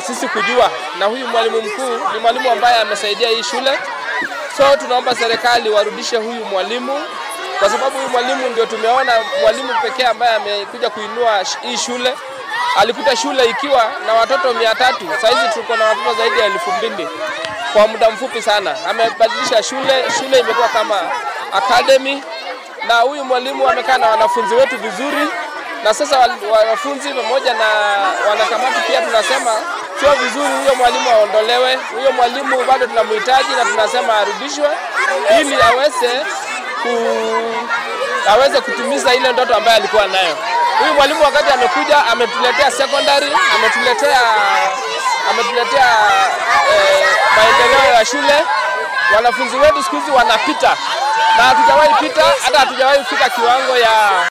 sisi kujua, na huyu mwalimu mkuu ni mwalimu ambaye amesaidia hii shule, so tunaomba serikali warudishe huyu mwalimu kwa sababu huyu mwalimu ndio tumeona mwalimu pekee ambaye amekuja kuinua hii shule. Alikuta shule ikiwa na watoto mia tatu, sahizi tuko na watoto zaidi ya elfu mbili kwa muda mfupi sana. Amebadilisha shule, shule imekuwa kama academy, na huyu mwalimu amekaa na wanafunzi wetu vizuri, na sasa wanafunzi pamoja na wanakamati pia tunasema sio vizuri huyo mwalimu aondolewe. Huyo mwalimu bado tunamhitaji na tunasema arudishwe ili aweze ku, aweze kutimiza ile ndoto ambayo alikuwa nayo. Huyu mwalimu wakati amekuja ametuletea secondary, ametuletea ametuletea eh, maendeleo ya shule. Wanafunzi wetu siku hizi wanapita na hatujawahi pita, hata hatujawahi fika kiwango ya